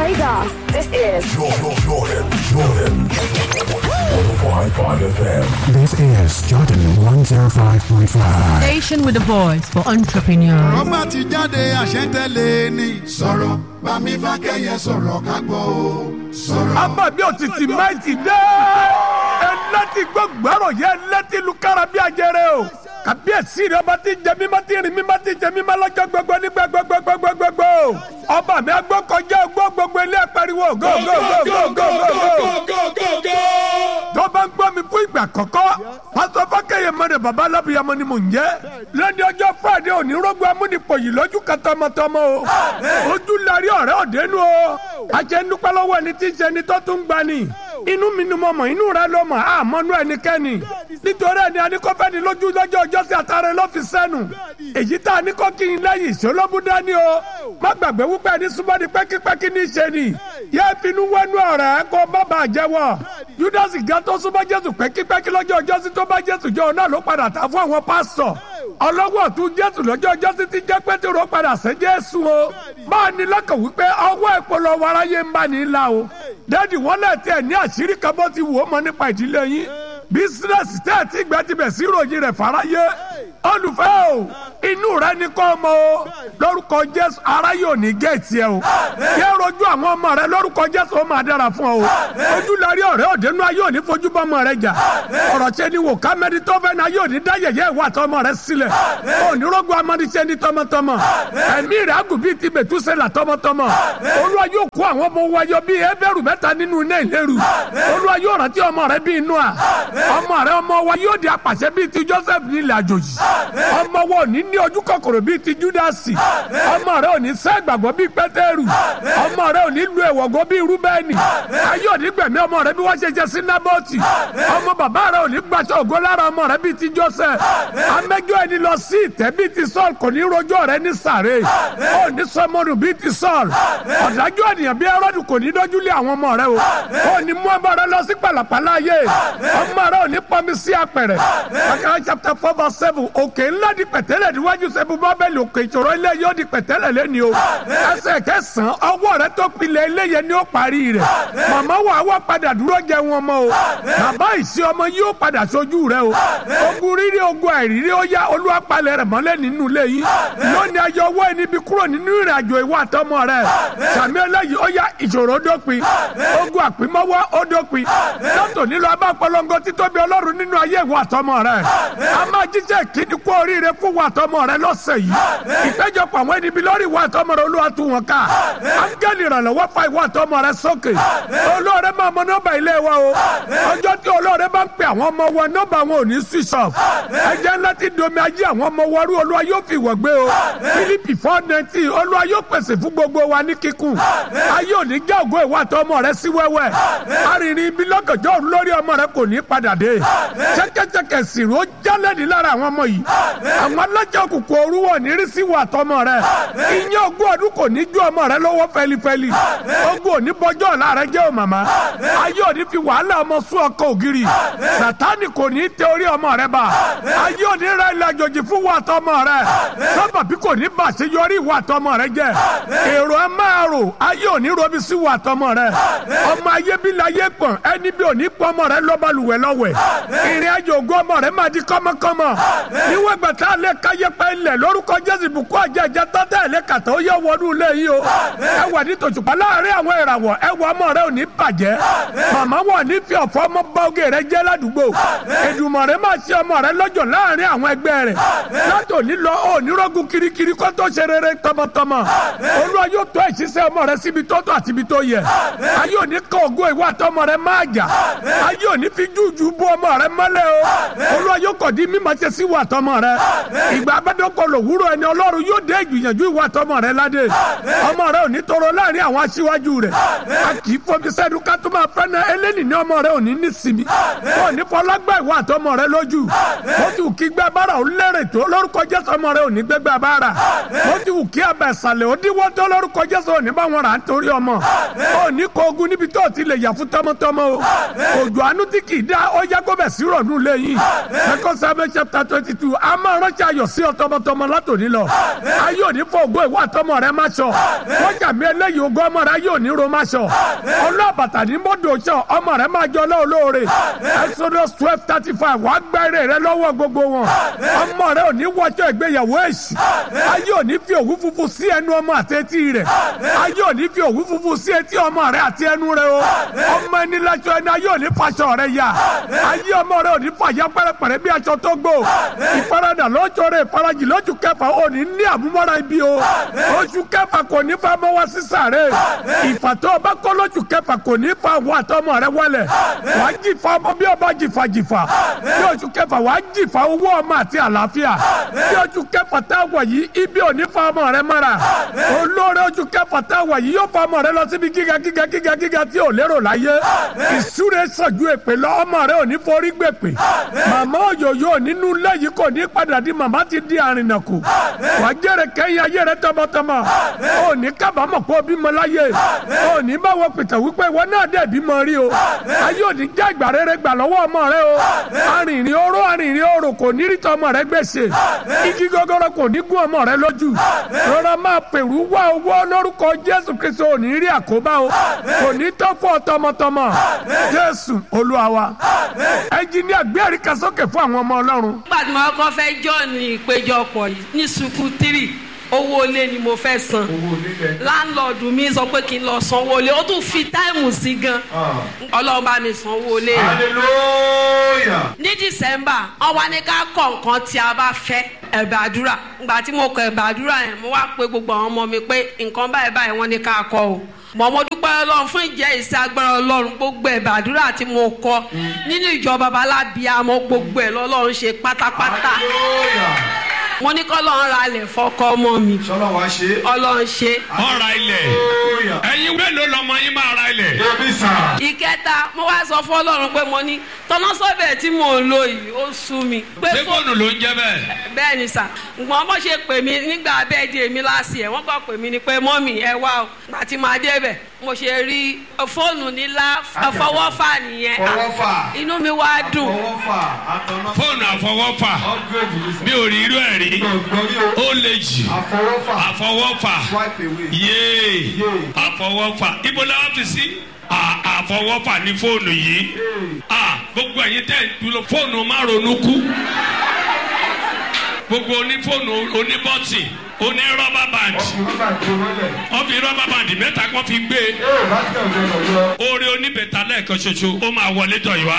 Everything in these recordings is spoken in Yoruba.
Lagos, this is Jordan, Jordan, Jordan. 105.5 FM. This is Jordan 105.5. Station with a voice for entrepreneurs. ọba ti jáde àṣẹ́ntẹ́lẹ̀ ni. sọ̀rọ̀ bámi fákẹ́yẹ sọ̀rọ̀ ká gbọ́ o. sọ̀rọ̀. Abàmì òtítì máìtì dé. Ẹlẹ́tì gbọ́gbọ́rọ̀ yẹ ẹlẹ́tì lukara bí ajẹrẹ o. Kàbíyèsí rẹ̀ ọba ti jẹ mímọ́ ti rìn mímọ́ ti jẹ mímọ́ lọ́jọ́ gbogbo ní gbogbogbogbogbogbogbò. Ọba mi agbọ́ kọjá ogbó gbogbo ilé apariwo go go go go go go. Tó bá ń gbọ́ mi fún ìgbà kọ̀kọ́, pásọ Fákẹ́yẹ mọ́ni bàbá alábìyamọ ni mò ń jẹ́. Lẹ́ni ọjọ́ Friday òní rógbó amúnipò yìí lójú kan tọmọtọmọ o. Ojú larí ọ̀rẹ́ òdenu o. Àjẹ́ dúpẹ́ lọ́wọ́ ẹni tí ń ṣe ẹni tó tún ń gbani inú mi ni mo mọ̀ inú rẹ ló mọ̀ àmọ́nú ẹnikẹ́ni nítorí ẹni anikọ́fẹ́ ni lójú lọ́jọ́ ọjọ́ sí àtàrẹ ló fi sẹ́nu èyí tá a ní kọ́ kí n lẹ́yìn ìṣolóbù dání o má gbàgbé wípé ẹni súnmọ́ ni pẹ́kípẹ́kí ní í ṣe ni yẹ finú wẹ́nu ọ̀rẹ́ kó má bàa jẹ́wọ́ Judas gan tó súnmọ́ Jésù pẹ́kípẹ́kí lọ́jọ́ ọjọ́ sí tó bá Jésù jẹ́ òun náà ló padà ta fún àwọn pásítọ̀ ọlọ́wọ́ tún Jésù lọ́jọ́ ọjọ́ sí ti jẹ́ Pétérù padà sí Jésù o máa ní lọ́kàn wípé ọwọ́ ìpolówó aráyé ń bá ní í la o dádì wọn lè tẹ ní àṣírí kan bó ti wò ó mọ nípa ìdílé yín bísínẹ́sì tẹ́ ẹ ti gbẹ́ tibẹ̀ sí ìròyìn rẹ̀ fáráyé olùfẹ́ o inú rẹ ní kọ́ ọmọ o lórúkọ jésù ara yóò ní géètì ẹ o kí ẹ rojú àwọn ọmọ rẹ lórúkọ jésù ó máa dára fún ọ o ojúlarí ọ̀rẹ́ òdenu ayé òní fojú bọ́ ọmọ rẹ jà ọ̀rọ̀ ṣe ni wò kámẹ́rì tó fẹ́ ni ayé òní dá yẹ̀yẹ́ ìwà àtọmọ rẹ sílẹ̀ òní rogo amadíṣẹ́ ní tọmọtọmọ ẹ̀mí rẹ̀ àgùn bíi ti bẹ̀túsẹ̀là tọmọtọmọ olúwa yóò kó àwọn ọmọ wáyọ bíi ẹbẹ̀rù mẹ́ta nínú iná ìléru olúwa yóò rántí ọmọ rẹ bíi inú à ọmọ rẹ ọmọ wa yóò di apàṣẹ bíi ti joseph nílẹ̀ àjòjì ọmọ wa ò ní ní ojú kòkòrò bíi ti júdásì ọmọ rẹ ò ní sẹ́ gbàgbọ́ bíi pétérù ọmọ rẹ ò ní lu ẹ̀wọ̀gọ́ bíi rúbẹ́nì ayé ò ní gbẹ̀mí ọmọ rẹ bí wọ́n ṣe jẹ sí nábọ́ọ̀tì ọmọ bàbá rẹ ò ní gbàṣọ ògo lára ọmọ rẹ bíi ti joseph amẹ́jọ́ ẹni lọ sí ìtẹ́ bíi ti sọ́ọ̀l kò ní rojọ́ rẹ ní sàré ò ní sọmọnù bíi ti sọ́ọ̀l ọ̀dájú ènìyàn bíi ẹrọ́dù kò ní dójúlé àwọn ọmọ rẹ o ò ní mú ọmọ rẹ lọ sí pàlàpàlà ayé ọmọ rẹ ò ní pọnmi sí apẹ̀rẹ̀ akara chapter four verse seven òkè ńlá di pẹ̀tẹ́lẹ̀ níwájú sẹ́bu bábẹ́lì òkè ìṣòro ilé yóò di pẹ̀tẹ́lẹ̀ lẹ́ni o ẹsẹ̀ kẹsàn-án ọwọ́ rẹ tó pilẹ̀ ilé yẹn ni ó parí rẹ̀ màmá wà wá padà dúró jẹ wọn mọ́ o bàbá ìṣe ọmọ yóò padà sojú rẹ o ogun rírí ogun àìrírí ó yá olúwa palẹ̀ rẹ̀ mọ́lẹ̀ nínú ilé yìí lónìí ayọ̀ ọwọ́ ẹni bí kúrò nínú ìrìn àjò ìwà àtọmọ rẹ sàmì eléyìí ó yá ìṣòro dópin ogun àpímọ́wọ́ ó dópin lọ́tò nílò abá polongo títóbi ọlọ́run nínú ayé ìwà àtọmọ rẹ a máa jíjẹ́ kíní kú oríire fún ìwà àtọmọ rẹ lọ́sẹ̀ yìí ìpéjọpọ̀ àwọn ẹni bí lórí ìwà àtọmọ rẹ olúwa tú wọn ká áńgẹ́lì ìrànlọ́wọ́ fa ìwà àtọmọ rẹ sókè olóore máa mọ nọ́mbà ilé wa o ọjọ́ tí olóore bá ń pè àwọn ọmọ wọn nọ́mbà wọn ò ní switch off ẹjẹ́ ńlá ti domi ayé àwọn ọmọ wọn rú olúwa yóò fi wọ̀ gbé o Fílípì four nineteen olúwa yóò pèsè fún gbogbo wa ní kíkún ayé ò ní já ògo ìwà àtọmọ rẹ sí wẹ́wẹ́ arìnrìn ibi lọ́gànjọ́ òru lórí ọmọ rẹ kò ní padà dé ṣẹ́kẹ́ṣẹkẹ̀ sìrò ó jálẹ̀ ní lára àwọn ọmọ yìí àwọn alájà òkùnkùn òru wọ̀ ní rí sí ìwà àtọmọ rẹ ìyẹn ogún ọdún kò ní ju ọmọ rẹ lọ́wọ́ fẹlifẹli ogún òní bọjọ́ ọ̀la rẹ jẹ́ o màmá ayé òní fi wàhálà ọmọ sún ọkọ ògiri sátánì kò ní tẹ orí ọmọ rẹ bá ayé òní rẹ ilẹ̀ àjòjì fún wà tọmọ rẹ sábàbí kò ní bà ṣe yọrí ìwà tọmọ rẹ jẹ èrò ẹ máa rò ayé òní robi sí wà tọmọ rẹ ọmọ ayé bí láyé pọ̀n ẹni bí òní pọ̀ ọmọ rẹ lọ́balùwẹ̀ lọ́wẹ̀ ìrìn àjò ògùn ọmọ rẹ máa di kọ́mọkọ́mọ níwọ̀n ìgbà tá a lè káyé pẹ́ ilẹ̀ lórúkọ jésù bùkún àjẹjẹ tọ́tẹ́ ẹ̀ lè kàtà ó yẹ wọnú ilé yìí o ẹ wà ní tòṣùpá láàrin àwọn ìràwọ̀ ẹ wọ ọmọ rẹ ò ní bàjẹ́ màmá wọn ní fi ọ̀fọ̀ ọmọ bá oge rẹ jẹ́ ládùúgbò Èdùmàrè máa ṣe ọmọ rẹ lọ́jọ́ láàrin àwọn ẹgbẹ́ rẹ látò ní lọ ò ní rọ́gùn kirikiri kó tó ṣe rere tọmọtọmọ olúwa yóò tó ìṣiṣẹ́ ọmọ rẹ síbi tó tó àti ibi tó yẹ ayé òní kọ ògo ìwà àtọmọ rẹ máa jà ayé òní fi jújù bú ọmọ rẹ mọ́lẹ̀ o olúwa yóò kọ̀ di mímọ́ ṣe sí ìwà àtọmọ rẹ ìgbà abẹ́dọ́kọ lòwúrọ̀ ẹni ọlọ́run yóò dé ìgbìyànjú ìwà àtọmọ rẹ ládé ọmọ rẹ ò ní tọrọ láàrin àwọn aṣíwájú rẹ a kì í fomi sẹ́nu ká tó máa fẹ́ náà eléyìí ní ọmọ rẹ ò ní nísìmí ò ní fọlágbá ìwà àtọmọ rẹ lójú ó ti kí gbẹ́ bá bára ò lérè tó lórúkọ jésù ọmọ rẹ ò ní gbégbá bára ó ti wù kí abẹ ìsàlẹ̀ ó díwọ́ tó lórúkọ jésù ò ní bá wọn rà nítorí ọmọ ó ní kó ogun níbi tó ti lè yà fún tọmọtọmọ o òjò àánú tí kì í dá ó yẹ kó bẹ̀ sí rọ̀nù lẹ́yìn second samuel chapter twenty two a máa ránṣẹ́ ayọ̀ sí ọ tọmọtọmọ látòní lọ ayé òní fọ ògo ìwà tọmọ rẹ má sọ wọ́n jà mí eléyìí ògo ọmọ rẹ ayé òní ro má sọ ọlọ́ọ̀bàtà ní mọ́dọ̀ sọ ọmọ rẹ máa jọ lóore exodus twelve thirty five wàá gbẹ́rẹ́ rẹ lọ́wọ́ gbogbo wọn ọmọ rẹ òní wọjọ́ ìgbéyàwó èsì ayé òní fi òwú funfun sí ẹnu ọmọ àti etí rẹ ayé òní fi òwú funfun sí etí ọmọ rẹ àti ẹnu rẹ o ọmọ ẹni lẹ́sọ ẹni ayé òní faṣọ rẹ ya ayé ọmọ rẹ òní fàyà pẹ́rẹpẹ̀rẹ bí aṣọ tó gbó ìfaradà lọ́jọ́ rẹ ìfarajì lójú kẹfà òní ní àmúmọ́ra ibi o oṣù kẹfà kò ní fa mọ́wá sísàrè ìfàtọ́ ọba kọ́ lójú kẹfà kò ní fa àwọn àtọmọ rẹ wọlé wàá jìfà ọmọ bí ọba jìfà jìfà bí oṣù kẹfà wàá jìfà owó ọmọ àti àlàáfíà bí oṣù kẹfà tá a wà yìí ibi òní fa ọmọ rẹ mọ́ra olóore oṣù kẹfà tá a wà yìí yóò fa ọmọ rẹ lọ síbi gíga gíga gíga gíga tí ò lérò láyé ìsúre sọ̀jú èpè lọ ọmọ rẹ ò ní forí gbèpè màmá òyòyò nínú ilé yìí kò ní padà di màmá ti di àrìnàkù wàá jèrè kẹ́yìn ayé rẹ tọmọtọmọ ò ní kábàámọ̀ pé o bímọ láyé ò ní báwo pìtà wípé ìwọ náà dẹ̀ bímọ rí o ayé ò ní já ìgbà rere gbà lọ́wọ́ ọmọ rẹ o arìnrìn oró arìnrìn orò kò ní rí tọmọ rẹ gbèsè igi gogoro kò ní gún ọmọ rẹ lójú rọra máa pèrú wá owó lórúkọ jésù kristu ò ní rí àkóbá o kò ní tó fún ọ tọmọtọmọ jésù olúwa wa ẹnjìníà gbé àríkà sókè fún àwọn ọmọ ọlọ́run. nígbà tí mo kọ́ fẹ́ jọ́ọ̀nì ìpéjọpọ̀ yìí ní sukù tírì owó ilé ni mo fẹ́ san láńlọ́ọ̀dù mi sọ pé kí n lọ sanwó ilé ó tún fi táìmù sí gan ọlọ́run bá mi sanwó ilé hallelujah. ní dísẹ́mbà wọ́n wá ní ká kọ̀ nǹkan tí a bá fẹ́ ẹ̀bẹ̀ àdúrà ìgbà tí mo kọ ẹ̀bẹ̀ àdúrà yẹn mo wá pé gbogbo àwọn ọmọ mi pé nǹkan báyìí báyìí wọ́n ní ká kọ o mọ̀ mo dúpẹ́ ọlọ́run fún ìjẹ́ ìṣe agbára ọlọ́run gbogbo ẹ̀bẹ̀ àdúrà tí mo kọ nínú ìjọ babalábíàmọ́ gbogbo ẹ̀ lọ́lọ́run ṣe pátápátá hallelujah. mo ní kọ́ lọ́run ra ilẹ̀ fọ́kọ́ ọmọ mi sọlá wa ṣe. ọlọ́run ṣe. ọ̀ra ilẹ̀ hallelujah. ẹ̀yin mélòó lọmọ yín máa ra ilẹ̀. débi sàn. ìkẹta mo wá sọ fún ọlọ́run pé mo ní tọ́nà sọ́bẹ̀ tí mò ń lò yìí ó sú mi. pé ṣé fóònù ló ń jẹ́ bẹ́ẹ̀. bẹ́ẹ̀ ni sà ǹgbọ́n bó ṣe pè mí nígbà bẹ́ẹ̀ di èmi láti ẹ̀ wọ́n kọ́ pè mí ni pé mọ́mì ẹ wá o gbà tí máa débẹ̀ mo ṣe rí fóònù nílá fọwọ́fà nìyẹn Fọwọ́fà. inú mi wá dùn fọwọ́ fà àtọ̀nà. fóònù àfọwọ́fà upgrade ní sàn. mi ò rí irú ẹ̀ rí gbọ̀ngbọ̀n ní o. ó lè jì àfọwọ́fà. àfọwọ́fà swipe away. yéé Yéé. àfọwọ́fà ibo la wá fi sí À- àfọwọ́fà ní fóònù yìí À, gbogbo ẹ̀yin tẹ̀ ń dúró fóònù má ronú kú gbogbo onífóònù oníbọ́tì oní rọ́bà band ọkùnrin bá tó wọlé. wọ́n fi rọ́bà band mẹ́ta kan fi gbé ee láti ọjọ́ lọ́jọ́. oore oníbẹ̀tà lẹ́ẹ̀kan ṣoṣo ó máa wọlé tọ̀ yìí wá.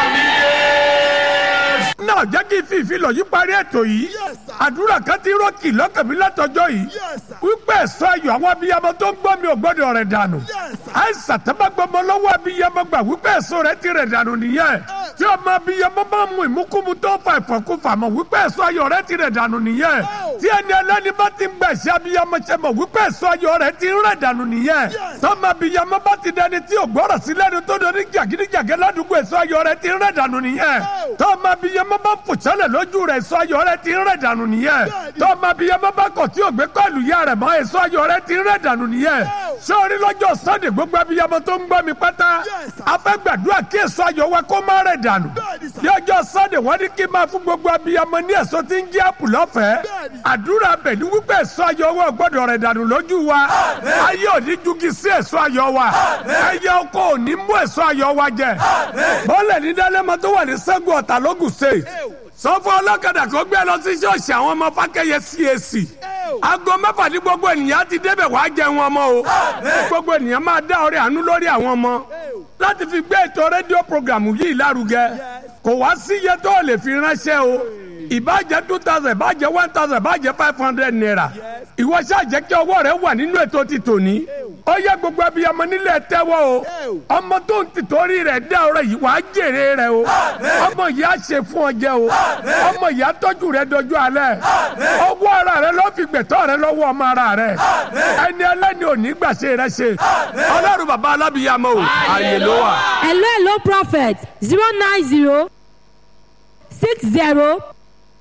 náà jẹ́ kí fífi lọ yí parí ètò yìí àdúrà kan ti rọ́ọ̀kì lọ́kàn mi látọjọ́ yìí wípé ẹ̀sọ́ ayọ̀ àwọn abiyamọ tó ń gbọ́ mi ò gbọ́dọ̀ rẹ̀ dànù àìsàn tó bá gbọmọ lọ́wọ́ abiyamọ gbà wípé ẹ̀sọ́ rẹ̀ ti rẹ̀ dànù nìyẹn tí ọmọ abiyamọ bá mú ìmúkúmu tó fa ìfọ̀kúfà mọ̀ wípé ẹ̀sọ́ ayọ̀ rẹ̀ ti rẹ̀ dànù nìyẹn tí ẹni ẹlẹ́ni bá ti ń gbà ṣe abiyamọ ṣe mọ̀ wípé ẹ̀sọ́ ayọ̀ rẹ̀ ti rẹ̀ dànù nìyẹn tọ́mọ abiyamọ bá ti dẹni tí ò gbọ́rọ̀ sí lẹ́nu tó doni jàgídíjàgẹ́ ládùúgbò ẹ̀sọ́ ayọ̀ rẹ̀ ti rẹ̀ dànù nìyẹn tọ́mọ abiyamọ bá fòṣẹlẹ̀ lójú rẹ̀ ẹ̀sọ́ ayọ̀ rẹ̀ ti rẹ̀ dànù nìyẹn tọ́mọ abiyamọ bá kọ̀ tí ò gbé kọ́ọ̀lù yá rẹ̀ mọ́ ẹ̀sọ́ ayọ̀ rẹ̀ ti rẹ̀ dànù nìyẹn sọ́ọ́rí lọ́jọ́ sunday gbogbo abiyamọ tó ń gbọ́ mi pátá a fẹ́ gbàdúrà kí ẹ̀sọ́ ayọ̀ wa kó má rẹ̀ dànù bí ọjọ́ sunday wọ́n ní kí n máa fún gbogbo abiyamọ ní ẹ̀sọ́ tí ń jẹ́ àpù lọ́fẹ̀ẹ́ àdúrà bẹ̀ ní wípé ẹ̀sọ́ ayọ̀ wa ò gbọ́dọ̀ rẹ̀ dànù lójú wa ayé òní jugi sí ẹ̀sọ́ ayọ̀ wa ẹ̀yẹ ọkọ òní mú ẹ̀sọ́ ayọ̀ wa jẹ bọ́ọ̀lẹ̀ ní dálẹ́mọ tó wà ní sẹ́gun ọ̀tà lógùn state sọfọ ọlọ́kadà kó gbé lọ sí ṣọ́ọ̀ṣì àwọn ọmọ fákẹ́yẹ CAC aago mẹ́fà ní gbogbo ènìyàn ti débẹ̀ wàá jẹ wọn ọmọ o gbogbo ènìyàn máa dá ọrẹ àánú lórí àwọn ọmọ láti fi gbé ètò rédíò programu yìí lárugẹ kò wá sí iye tó o lè fi ránṣẹ́ o ìbàjẹ́ two thousand ìbàjẹ́ one thousand ìbàjẹ́ five hundred naira ìwọ ṣáà jẹ́ kí ọwọ́ rẹ wà nínú ètò ti tòní ó yẹ gbogbo abiyamọ nílẹ̀ tẹ́wọ́ o ọmọ tó ń tìtorí rẹ̀ dá ọrẹ yìí wàá jèrè rẹ o ọmọ yìí á ṣe fún ọ jẹ o ọmọ yìí á tọ́jú rẹ dojú alẹ́ ọwọ́ ara rẹ ló fi gbẹ̀tọ́ rẹ lọ́wọ́ ọmọ ara rẹ ẹni ẹlẹ́ni ò ní gbàṣẹ rẹ ṣe ọlọ́run bàbá alábìyamọ o àyè ló wà. hello hello prophet zero nine zero six zero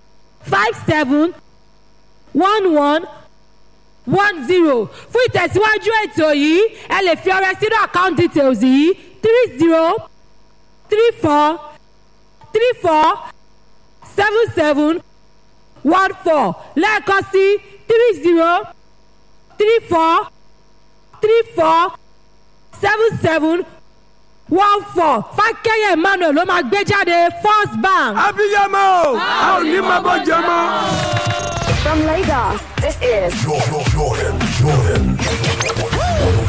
five seven one one one zero fún ìtẹ̀síwájú ètò yìí ẹ lè fi ọrẹ sínú account details yìí three zero three four three four seven seven one four lẹ́ẹ̀kan sí three zero three four three four seven seven one four fákẹ́yẹ̀ emmanuel ló máa gbé jáde first bank. abiyamọ a ò ní máa bọ jẹ mọ. From Lagos, this is Jordan, Jordan, Jordan.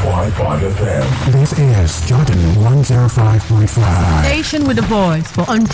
105.5 FM. This is Jordan 105.5. Station with a voice for